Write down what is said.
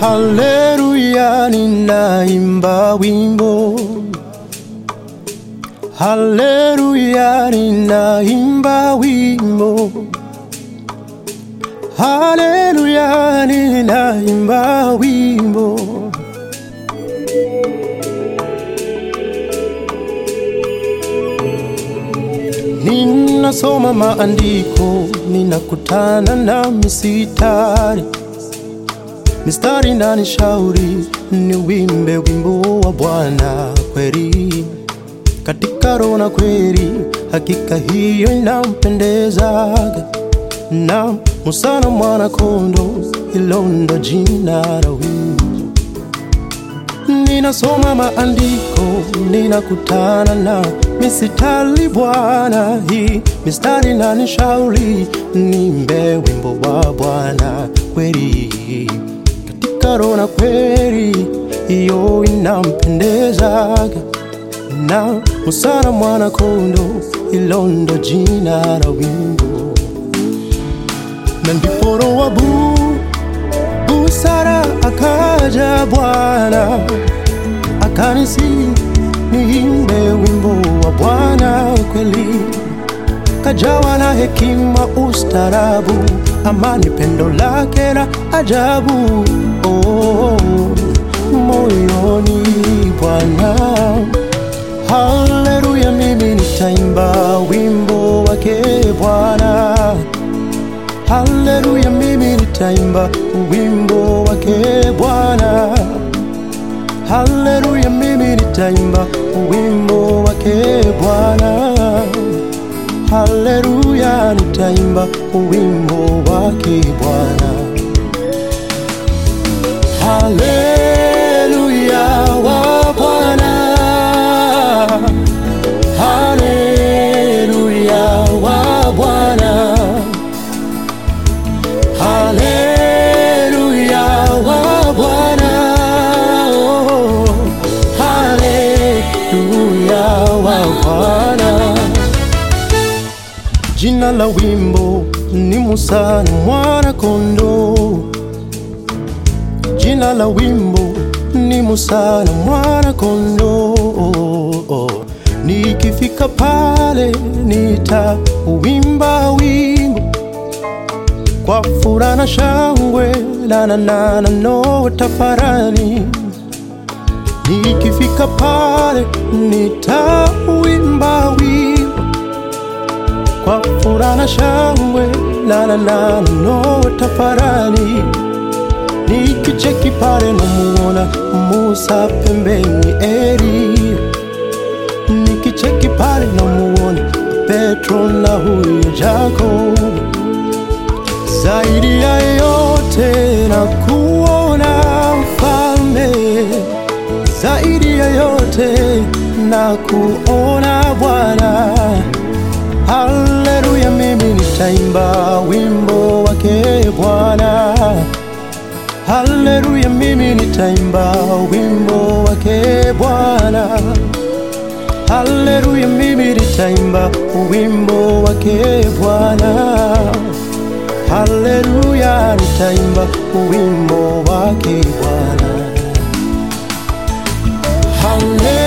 Haleluya, ninaimba wimbo. Haleluya, ninaimba wimbo. Haleluya, ninaimba wimbo. Ninasoma maandiko, ninakutana na misitari mistari na nishauri ni wimbe wimbo wa Bwana kweli, katika roho na kweli, hakika hiyo inampendezaga. Na Musa na mwana kondo, hilo ndo jina la wimbo. Ninasoma maandiko, ninakutana na misitari Bwana, hii mistari na nishauri nimbe wimbo wa Bwana kweli katika roho na kweli, hiyo inampendezaga. Na Musa na mwana kondo, hilo ndo jina la wimbo. Na ndipo roho wa bu busara akaja Bwana akanisi niimbe wimbo wa Bwana kweli, kajawa na hekima, ustarabu, amani, pendo lake la ajabu oh, moyoni Bwana. Haleluya, mimi nitaimba wimbo wake Bwana. Haleluya, mimi nitaimba wimbo wake Bwana. Haleluya, mimi nitaimba wimbo wake Bwana. Haleluya, nitaimba wimbo wake Bwana. Haleluya wa Bwana. Haleluya wa Bwana. Haleluya wa Bwana. Oh, Haleluya wa Bwana. Jina la wimbo ni Musa na mwana kondoo. Jina la wimbo ni Musa na mwana kondoo. Nikifika pale nitauimba wimbo kwa furaha na shangwe, la na na na no tafarani. Nikifika pale nitauimba wimbo kwa furaha na shangwe, la na na na no tafarani. Nikicheki pale namuona Musa pembeni Eli, nikicheki pale namuona Petro na huyu Yakobo. Zaidi ya yote na kuona mfalme, zaidi ya yote na kuona Bwana. Haleluya, mimi nitaimba wimbo wake Bwana. Haleluya, mimi nitaimba wimbo wake Bwana. Haleluya, mimi nitaimba wimbo wake Bwana. Haleluya, nitaimba wimbo wake Bwana. Haleluya.